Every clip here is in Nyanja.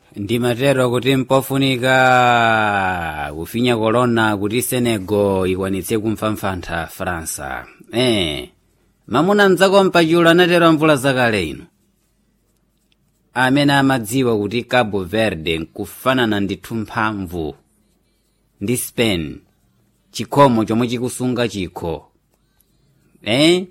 ndimatero kuti mpofunika kufinya kolona kuti senegal ikwanitse kumpfampfantha faransa eh mamuna mdzako mpachulu anatero mvula zakale ino amene amadziwa kuti cabo verde nkufanana ndithu mphamvu ndi spain chikhomo chomwe chikusunga chikho eh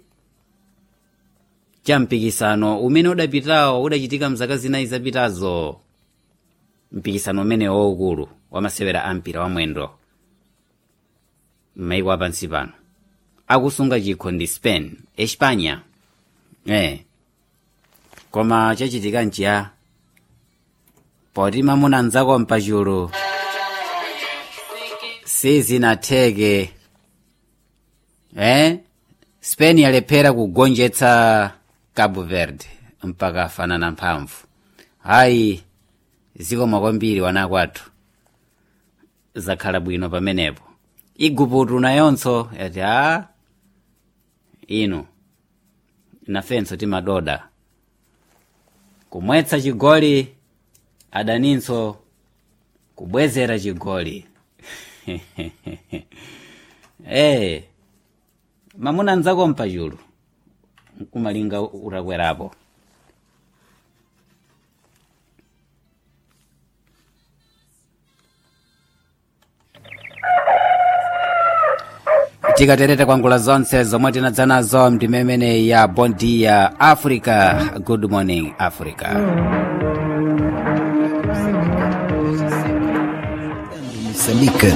cha mpikisano umene udapitawo udachitika mzaka zinayi zapitazo mpikisano umene waukulu wamasewera ampira wamwendo m'maiko apansi pano akusunga chikho ndi spain espanya eh koma chachitika nchiya poti mamuna mdzako mpachulu sizinatheke eh spain yalephera kugonjetsa cabo verde mpaka afanana mphamvu hayi zikoma kwambiri wana kwathu zakhala bwino pamenepo iguputu nayonso yati a inu nafenso timadoda kumwetsa chigoli adaninso kubwezera chigoli eh mamuna mdzako mpachulu nkumalinga utakwerapo tikatereta kwangula zonse zomwe tinadza nazo mndimemene ya bondia africa good morning africa Moçambique,